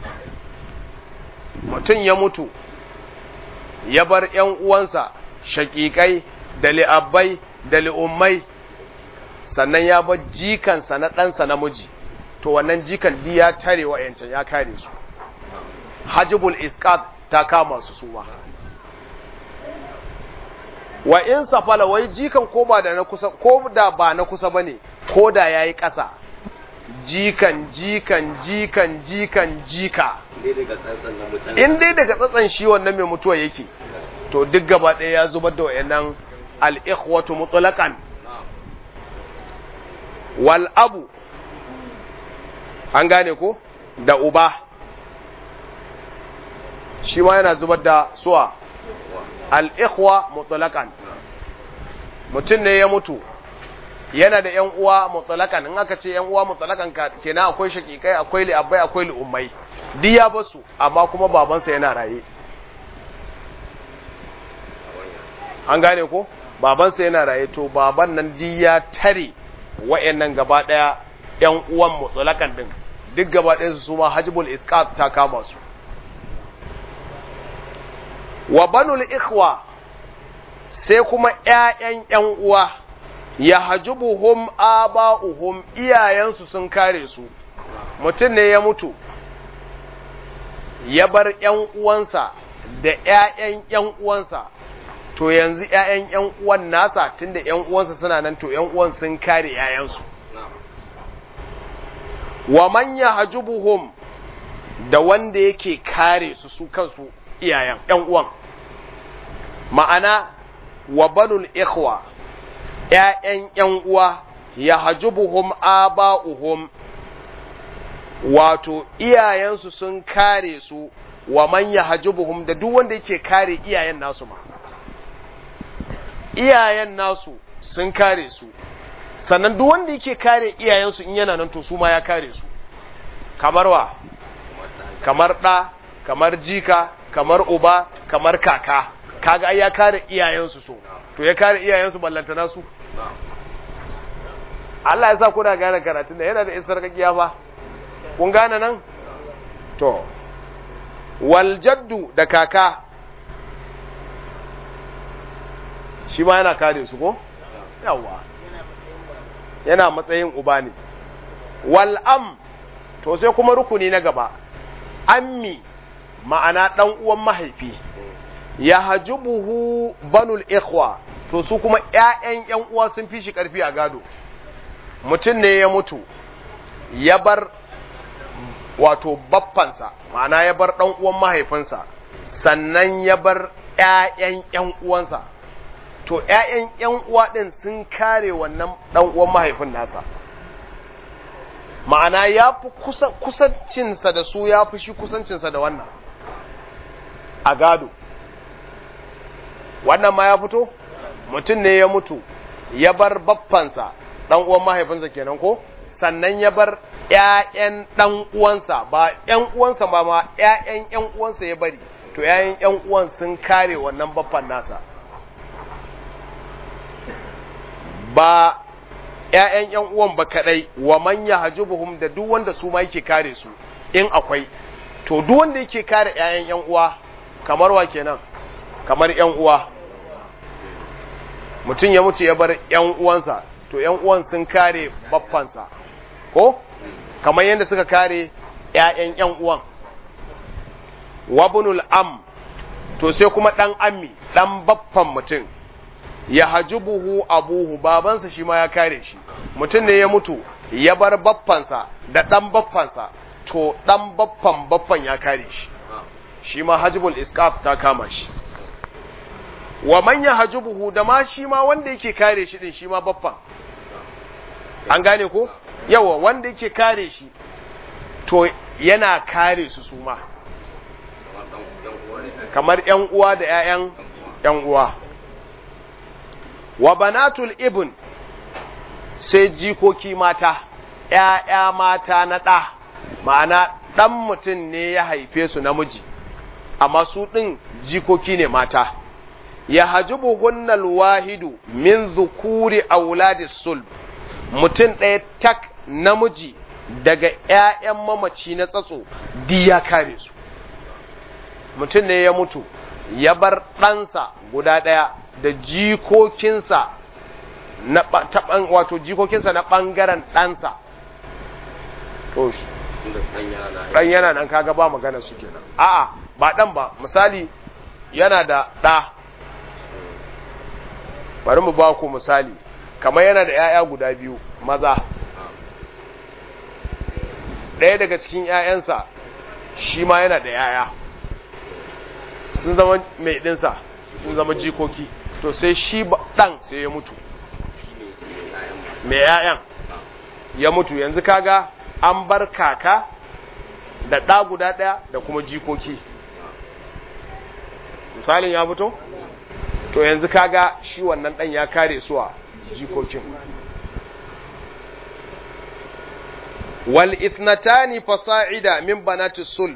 mutum ya mutu ya bar ‘yan uwansa shaƙiƙai da li'abbai da li'ummai sannan ya bar jikansa na ɗansa namiji to wannan jikan di ya tare wa yancan ya kare su hajibul isqat ta kama su su ba wa in safala wai jikan ko ba da na kusa ko da ba na kusa bane ko da yayi ƙasa jikan jikan jikan jikan jika in dai daga tsatsan shi wannan mai mutuwa yake to duk gaba ɗaya ya zubar da wayannan al-ikhwatu mutlaqan wal abu an gane ko da uba shi ma yana zubar da suwa al-ikhwa mutlaqan mutum ne ya mutu yana da ‘yan uwa mutsalakan in aka ce ‘yan uwa mutsalakan kenan akwai shakikai akwai li'abbai akwai li'ummai duk ya basu amma kuma babansa yana raye an gane ko babansa yana raye to baban nan duk ya tare wa'yannan gaba ɗaya ‘yan uwan mutsalakan din duk gaba ɗaya su ma hajibul isqat ta kama su wa banul ikhwa sai kuma ‘ya'yan ‘yan uwa ya hajubuhum aba'uhum iyayensu sun kare su mutum ne ya mutu ya bar ‘yan uwansa da ‘ya'yan ‘yan uwansa to yanzu ‘ya'yan ‘yan uwan nasa tunda ‘yan uwansa suna nan to ‘yan uwan sun kare ‘ya'yansu wa man ya hajubuhum da wanda yake kare su su kansu iyayen ‘yan uwan ma'ana wa banul ikhwa ‘ya'yan ‘yan uwa ya hajubuhum aba'uhum wato iyayensu sun kare su wa man ya hajubuhum da duk wanda yake kare iyayen nasu ma iyayen nasu sun kare su sannan duk wanda yake kare iyayensu in yana nan to su ma ya kare su kamar wa kamar ɗa kamar jika kamar uba kamar kaka kaga ai ya kare iyayensu so to ya kare iyayensu ballantana su Allah ya sa kuna gane karatun da yana da isar kakiya fa kun gane nan to wal jaddu da kaka shi ma yana kare su ko yawa yana matsayin uba ne wal am to sai kuma rukuni na gaba ammi ma'ana dan uwan mahaifi ya hajubuhu banul ikhwa to su kuma ƴaƴan ƴan uwa sun fi shi ƙarfi a gado mutum ne ya mutu ya bar wato baffansa ma'ana ya bar ɗan uwan mahaifinsa sannan ya bar ƴaƴan ƴan uwansa to ƴaƴan ƴan uwa ɗin sun kare wannan ɗan uwan mahaifin nasa ma'ana ya fi kusancinsa da su ya fi shi kusancinsa da wannan a gado wannan ma ya fito mutum ne ya mutu ya bar baffansa ɗan uwan mahaifinsa kenan ko sannan ya bar ‘ya'yan ɗan uwansa ba ‘yan uwansa ba ma ‘ya'yan ‘yan uwansa ya bari to ‘ya'yan ‘yan uwan sun kare wannan baffan nasa ba ‘ya'yan ‘yan uwan ba kaɗai wa manya hajjubuhum da duk wanda su ma yake kare su in akwai to duk wanda yake kare ‘ya'yan ‘yan uwa kamar wa kenan kamar ‘yan uwa mutum ya mutu ya bar ‘yan uwansa to ‘yan uwan sun kare baffansa ko kamar yadda suka kare ‘ya'yan ‘yan uwan wabunul am to sai kuma ɗan ammi ɗan baffan mutum ya hajubuhu abuhu babansa shi ma ya kare shi mutum ne ya mutu ya bar baffansa da ɗan baffansa to ɗan baffan baffan ya kare shi shi ma hajibul iskaf ta kama shi wa manya hajubuhu da ma shi ma wanda yake kare shi din shi ma baffan an gane ko yawa wanda yake kare shi to yana kare su su ma kamar ‘yan uwa da ‘ya'yan ‘yan uwa wa banatul ibn sai jikoki mata ‘ya'ya mata na ɗa ma'ana ɗan mutum ne ya haife su namiji amma su ɗin jikoki ne mata ya hajibu hunnal wahidu min zukuri auladis sulb mutum ɗaya tak namiji daga ‘ya'yan mamaci na tsatso di ya kare su mutum ne ya mutu ya bar ɗansa guda ɗaya da jikokinsa na wato jikokinsa na ɓangaren ɗansa to ɗan yana nan kaga ba magana su kenan a'a ba ɗan ba misali yana da ɗa bari mu ba ku misali kamar yana da 'ya'ya guda biyu maza ɗaya daga cikin 'ya'yansa shi ma yana da 'ya'ya sun zama mai ɗinsa sun zama jikoki to sai shi ɗan sai ya mutu mai 'ya'yan ya mutu yanzu kaga an bar kaka da ɗa guda ɗaya da kuma jikoki misalin ya fito to yanzu kaga shi wannan ɗan ya kare su a jikokin wal ithnatani fasa'ida min banati sulb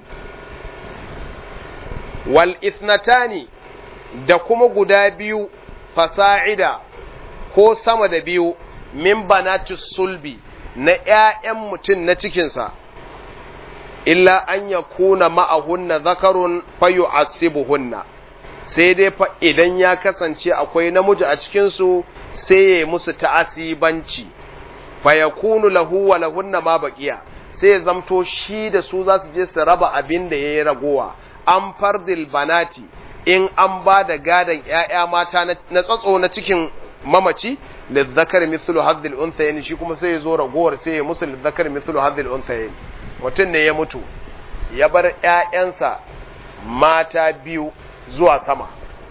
wal ithnatani da kuma guda biyu fasa'ida ko sama da biyu min banati sulbi na ‘ya'yan mutum na cikinsa, illa an ya kuna ma'ahunna zakarun fayu asibuhunna, sai dai fa idan ya kasance akwai namiji a cikinsu sai ya musu ta'asibanci, fa ya kunu lahu wa lahunna ma baƙiya, sai ya zamto shi da su za su je su raba abin da ya yi ragowa, an fardil banati in an ba da gadon ‘ya'ya mata na tsatso na cikin mamaci lizzakar mithlu hadhil unthayayn shi kuma sai ya zo ragowar sai ya musu lizzakar mithlu hadhil unthayayn mutum ne ya mutu ya bar ƴaƴansa mata biyu zuwa sama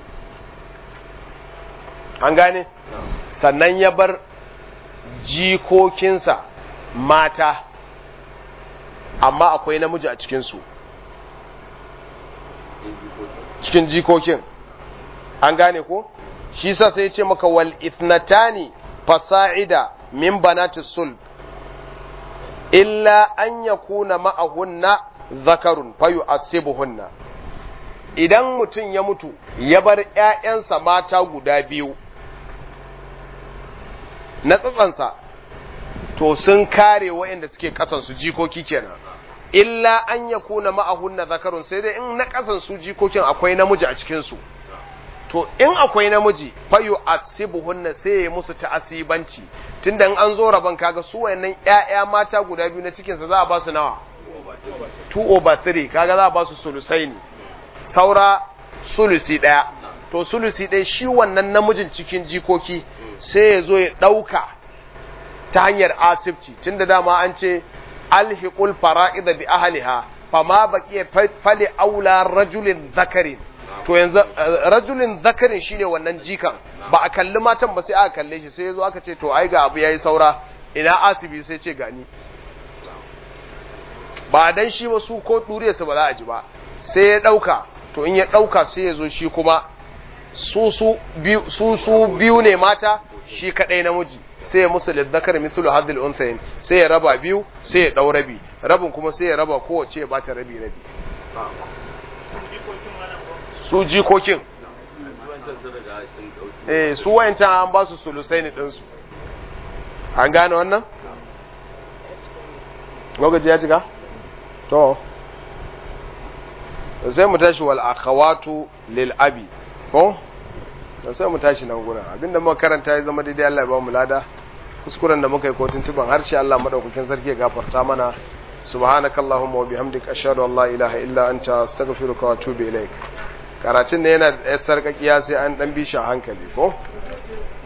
an gane sannan ya bar jikokinsa mata amma akwai namiji a cikinsu cikin jikokin an gane ko? shi sa sai ce maka wal ithnatani fasa'ida min banati sulb illa an yakuna ma'ahunna zakarun fayu asibuhunna idan mutum ya mutu ya bar ‘ya'yansa mata guda biyu na tsatsansa to sun kare waɗanda suke ƙasansu jikoki kenan illa an yakuna ma'ahunna zakarun sai dai in na ƙasansu jikokin akwai namiji a cikinsu to in akwai namiji fayu asibuhunna sai ya musu ta'asibanci tunda in an zo rabon kaga su wayannan ƴaƴa mata guda biyu na cikin sa za a ba su nawa 2 over 3 kaga za a ba su sulusai ne saura sulusi daya to sulusi ɗaya shi wannan namijin cikin jikoki sai ya zo ya ɗauka ta hanyar asibci tunda dama an ce alhiqul fara'id bi ahliha fama baqiya fali aula rajulin zakarin to yanzu rajulin zakarin shine wannan jikan ba a kalli matan ba sai aka kalle shi sai yazo aka ce to ai ga abu yayi saura ina asibi sai ce gani ba dan shi ba su ko ɗuriyarsa ba za a ji ba sai ya ɗauka to in ya ɗauka sai ya zo shi kuma su su biyu su su biyu ne mata shi kaɗai namiji sai ya musu lizzakar mithlu hadhil unthayn sai ya raba biyu sai ya ɗau rabi rabin kuma sai ya raba kowace ya bata rabi rabi su jikokin wancan sun riga sun ɗauki eh su wayancan an ba su sulusai ne ɗinsu an gane wannan lokaci ya cika to sai mu tashi wal akhawatu lil abi ko to sai mu tashi nan gurin abinda muka karanta ya zama daidai Allah ya ba mu lada kuskuren da muka yi kotun tuban harshe Allah madaukakin sarki ya gafarta mana subhanakallahumma wa bihamdika ashhadu an la ilaha illa anta astaghfiruka wa atubu ilaik karatun ne yana da sarkakiya sai an dan bi shi a hankali ko